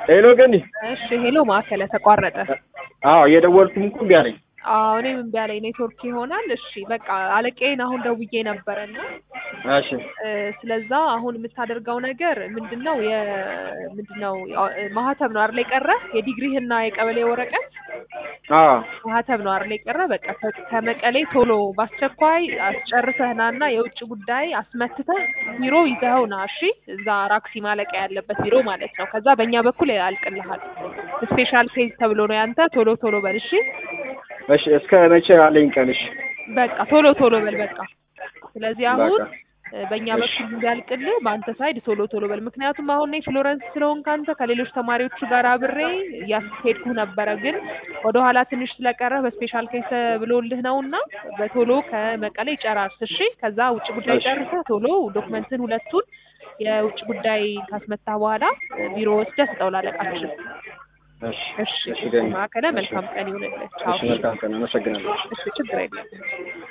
ሄሎ ገኒ። እሺ ሄሎ ማዕከለ ተቋረጠ። አዎ እየደወልኩም እኮ እምቢ አለኝ። አዎ እኔም እምቢ አለኝ ኔትወርክ ይሆናል። እሺ በቃ አለቃዬን አሁን ደውዬ ነበረና እሺ እ ስለዛ አሁን የምታደርገው ነገር ምንድነው? የምንድነው ማህተብ ነው አይደል የቀረ የዲግሪህና የቀበሌ ወረቀት አዎ ማህተብ ነው አይደል የቀረ። በቃ ከ- ከመቀሌ ቶሎ በአስቸኳይ አስጨርሰህ ናና የውጭ ጉዳይ አስመትተህ ቢሮ ይዘኸው ና። እሺ እዛ ራክሲ ማለቂያ ያለበት ቢሮ ማለት ነው። ከዛ በእኛ በኩል ያልቅልሃል። ስፔሻል ኬዝ ተብሎ ነው ያንተ። ቶሎ ቶሎ በል እሺ። እሺ እስከ መቼ አለኝ ቀን? እሺ በቃ ቶሎ ቶሎ በል በቃ። ስለዚህ አሁን በቃ እ በእኛ እሺ። በኩል እንዲያልቅልህ በአንተ ሳይድ ቶሎ ቶሎ በል። ምክንያቱም አሁን እኔ ፍሎረንስ ስለሆንክ አንተ ከሌሎች ተማሪዎቹ ጋር አብሬ እያስሄድኩ ነበረ፣ ግን ወደ ኋላ ትንሽ ስለቀረ በስፔሻል ኬስ ብሎልህ ነው እና በቶሎ ከመቀሌ ጨራርስ እሺ። ከዛ ውጭ ጉዳይ እሺ። ጨርሰህ ቶሎ ዶክመንትን ሁለቱን የውጭ ጉዳይ ካስመታ በኋላ እ ቢሮ ወስደህ ስጠው ላለቃችን። እሺ እሺ እሺ ገኒ። ማዕከለ እሺ መልካም ቀን ይሁንልህ። ቻው። እሺ መልካም ቀን። አመሰግናለሁ። እሺ ችግር የለም።